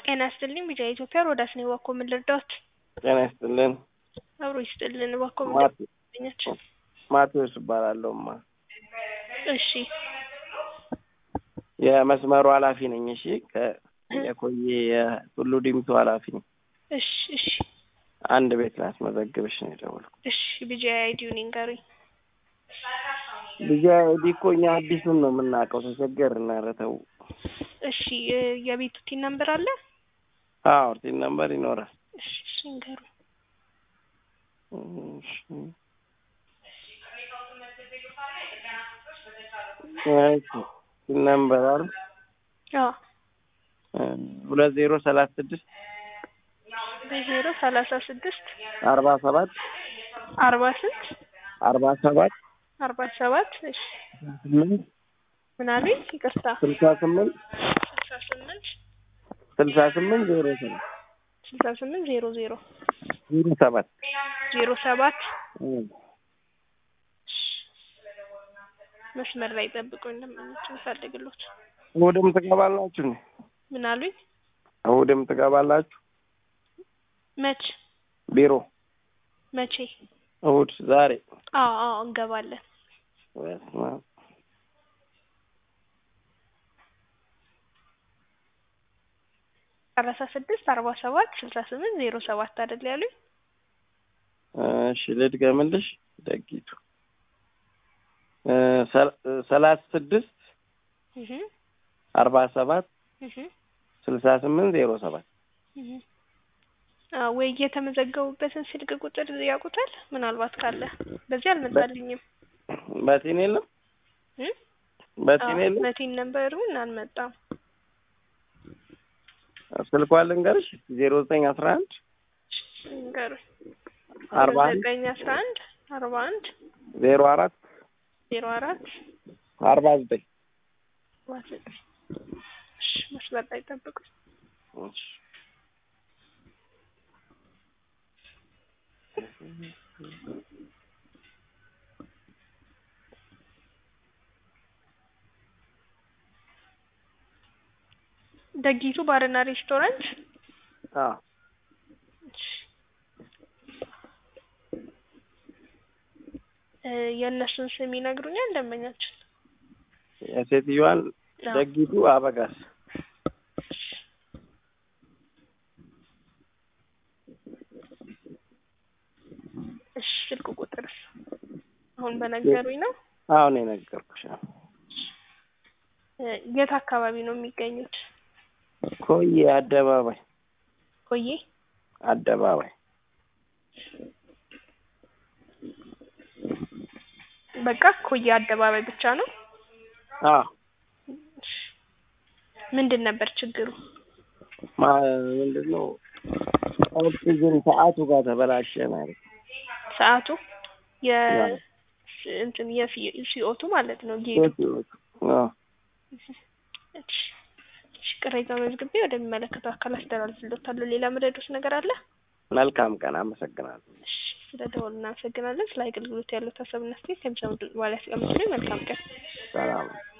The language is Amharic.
ጤና ይስጥልኝ ቢጫ ኢትዮጵያ ሮዳስ ነኝ። እባክዎ ምን ልርዳዎት? ጤና ይስጥልን። አብሮ ይስጥልን። እባክዎ ምን ማቴ- ልርዳዎት? ማቴዎስ እባላለሁማ እሺ የመስመሩ ኃላፊ ነኝ። እሺ ከ- የኮዬ የቱሉ ዲምቱ ኃላፊ ነኝ። እሺ እሺ አንድ ቤት ላስመዘግብሽ ነው የደወልኩት። እሺ ቢጃ አይዲውን ይንገሩኝ። ልጅ አይዲ እኮ እኛ አዲሱን ነው የምናውቀው። ተቸገርን። ኧረ ተው። እሺ እ የቤቱ ቲን ነምበር አለ? አዎ ቲን ነምበር ይኖራል። እሺ እሺ ይንገሩኝ። እሺ እሺ ቲን ነምበር አይደል? አዎ ሁለት ዜሮ ሰላሳ ስድስት በዜሮ ሰላሳ ስድስት አርባ ሰባት አርባ ስንት አርባ ሰባት አርባ ሰባት እሺ ስምንት ምን አሉኝ? ይቅርታ ስልሳ ስምንት ስልሳ ስምንት ስልሳ ስምንት ዜሮ ሰባት ስልሳ ስምንት ዜሮ ዜሮ ዜሮ ሰባት ዜሮ ሰባት እም። መስመር ላይ ጠብቁኝ። እንደምንጭ እንፈልግሎት እሑድም ትገባላችሁ ነው? ምን አሉኝ? እሑድም ትገባላችሁ መች ቢሮ? መቼ? እሑድ ዛሬ። አዎ አዎ እንገባለን። በስመ አብ። ሰላሳ ስድስት አርባ ሰባት ስልሳ ስምንት ዜሮ ሰባት አይደል ያሉኝ? እሺ ልድገምልሽ። ደጊቱ እ ሰ- ሰላሳ ስድስት እህ አርባ ሰባት እህ ስልሳ ስምንት ዜሮ ሰባት እህ አዎ ወይ የተመዘገቡበትን ስልክ ቁጥር ያውቁታል? ምናልባት ካለ በዚህ አልመጣልኝም። በቲን የለም እ በቲን የለም። መቲን ነበሩን አልመጣም። ስልኳን ልንገርሽ ዜሮ ዘጠኝ አስራ አንድ ንገሩኝ። አርባ አንድ ዘጠኝ አስራ አንድ አርባ አንድ ዜሮ አራት ዜሮ አራት አርባ ዘጠኝ አርባ ዘጠኝ እሺ መስመር ላይ ጠብቁኝ። እሺ። ደጊቱ ባርና ሬስቶራንት አዎ እ የእነሱን ስም ይነግሩኛል ደንበኛችን? የሴትዮዋን አዎ። ደጊቱ አበጋዝ እሺ ስልክ ቁጥርስ አሁን በነገሩኝ ነው። አሁን የነገርኩሽ ነው። እ የት አካባቢ ነው የሚገኙት? ኮዬ አደባባይ ቆዬ አደባባይ በቃ ኮዬ አደባባይ ብቻ ነው። አዎ እሺ ምንድን ነበር ችግሩ? ማ ምንድን ነው ኦክሲጅን ሰዓቱ ጋር ተበላሸ ማለት ነው። ሰዓቱ የ አዎ። እንትን የሲኦቱ ማለት ነው ጌቱ አዎ እሺ እሺ ቅሬታ መዝግቤ ወደሚመለከተው አካል አስተላልፍልዎታለሁ። ሌላ መረዶት ነገር አለ? መልካም ቀን። አመሰግናለሁ። እሺ ስለ ደወሉ እናመሰግናለን። ስለ አገልግሎት ያለው ሀሳብና አስተያየት ከሚሰሙ በኋላ ያስቀምጡልኝ። መልካም ቀን። ሰላም